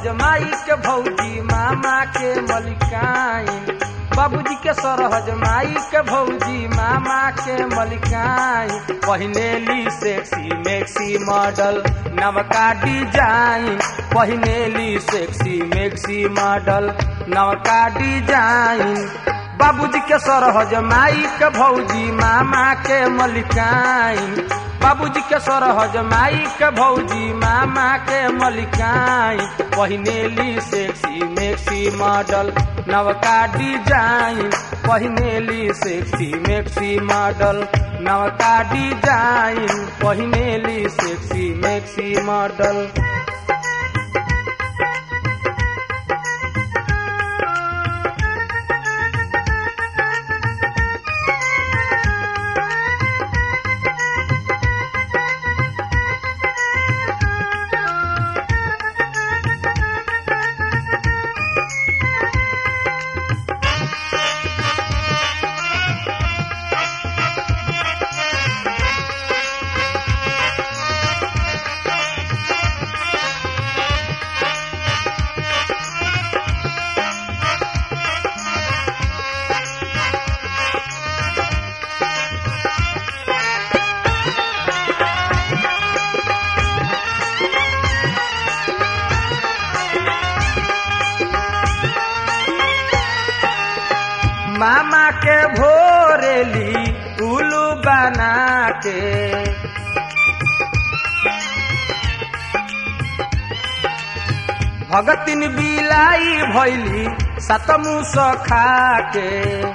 माई के भौजी मामा के मलिकाइन बाबूजी के सरहज माई के भौजी मामा के मलिकाइन पहिनेली सेक्सी मैक्सी मॉडल नवका डिजाइन पहिनेली सेक्सी मैक्सी मॉडल नवका डिजाइन बाबूजी के सरहज माई के भौजी मामा के मलिकाइन बाबूजी के सरहज माई के भौजी मामा के मलिकाइन पहिनेली सेक्सी मैक्सी मॉडल नवका डिजाइन पहिनेली सेक्सी मैक्सी मॉडल नवका डिजाइन पहिनेली सेक्सी मैक्सी मॉडल मामा के भोरेली उल्लू बना के भगतिन बिलाई भैली सतमुस खा के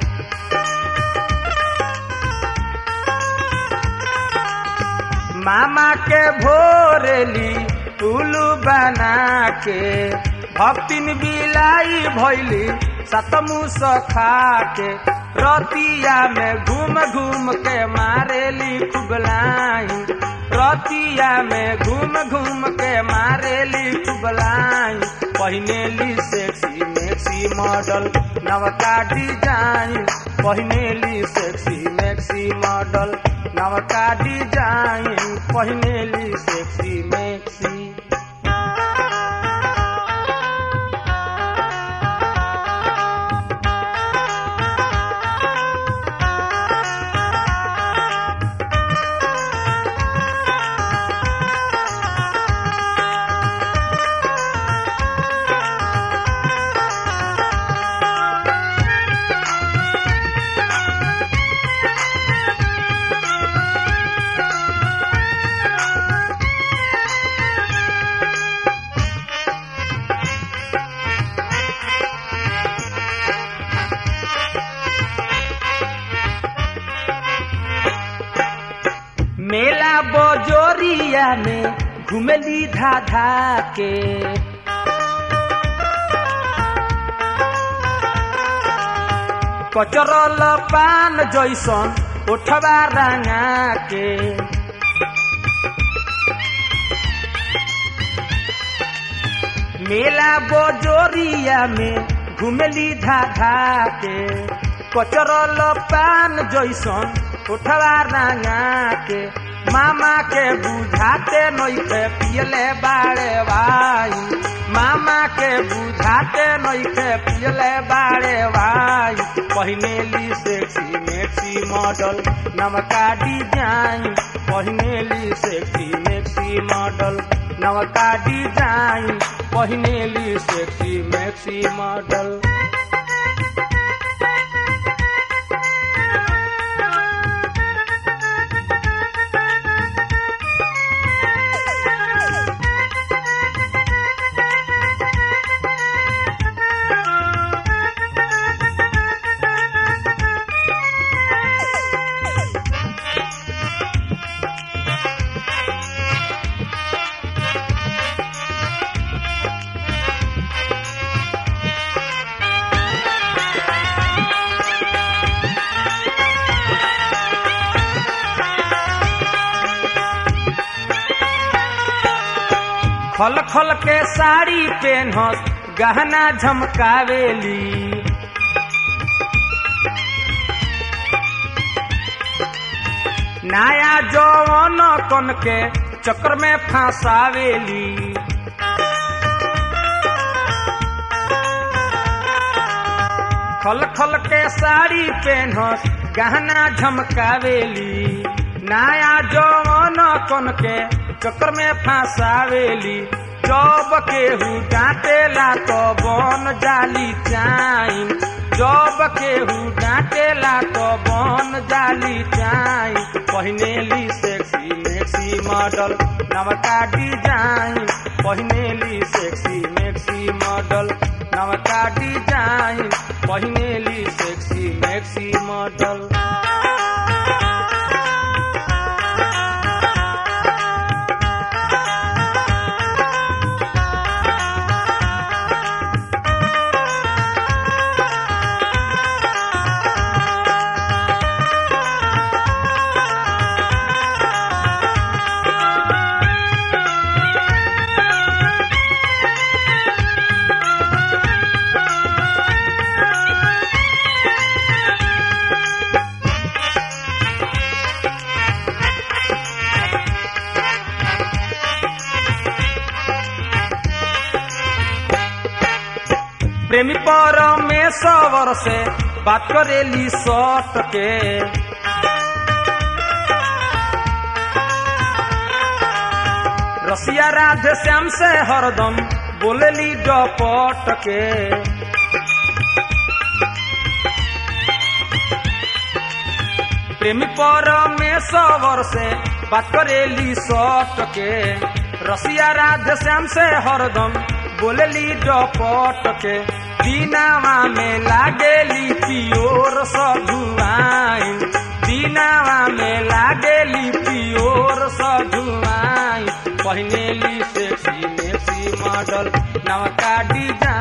मामा के भोरेली उल्लू बना के भक्तिन बिलाई भैली सतमुस खा के रतिया में घूम घूम के मारेली खुबलाई रतिया में घूम घूम के मारेली खुबलाई पहिनेली सेक्सी मैक्सी मॉडल नवका डिजाइन पहिनेली सेक्सी मैक्सी मॉडल नवका डिजाइन पहिनेली सेक्सी मैक्सी मेला बोजोरिया में घुमली धा धा के कचरल पान जैसन उठवा रंगा के मेला बोजोरिया में घुमली धा धा के कचरल पान जैसन उठवा रंगा के मामा के बुझाते नइखे पियले बाड़े भाई मामा के बुझाते नइखे पियले बाड़े भाई पहिनेली सेक्सी मैक्सी मॉडल नमका डिजाइन पहिनेली सेक्सी मैक्सी मॉडल नवका डिजाइन पहिनेली सेक्सी मैक्सी मॉडल खल खल के साड़ी पेनहस गहना झमकावेली नया जौवन कन के चक्र में फंसावेली खल खल के साड़ी पहनस गहना झमकावेली नया जवन कन के चक्कर में फंसावेली जब केहू डांटेला तो बन जाली चाइन जब केहू डांटेला तो बन जाली चाइन पहिनेली सेक्सी मैक्सी मॉडल नवका डिजाइन पहिनेली सेक्सी मैक्सी मॉडल नवका डिजाइन पहिनेली सेक्सी मैक्सी मॉडल प्रेमी परमेश्वर से बात करेली सट के रसिया राधे श्याम से हरदम बोलेली डपट के प्रेमी परमेश्वर से बात करेली सट के रसिया राधे श्याम से हरदम बोलेली डपट के दीनावा में लागेली पियोर सधुआइन दीनावा में लागेली पियोर सधुआइन पहिनेली सेक्सी मेक्सी मॉडल नवका डिजाइन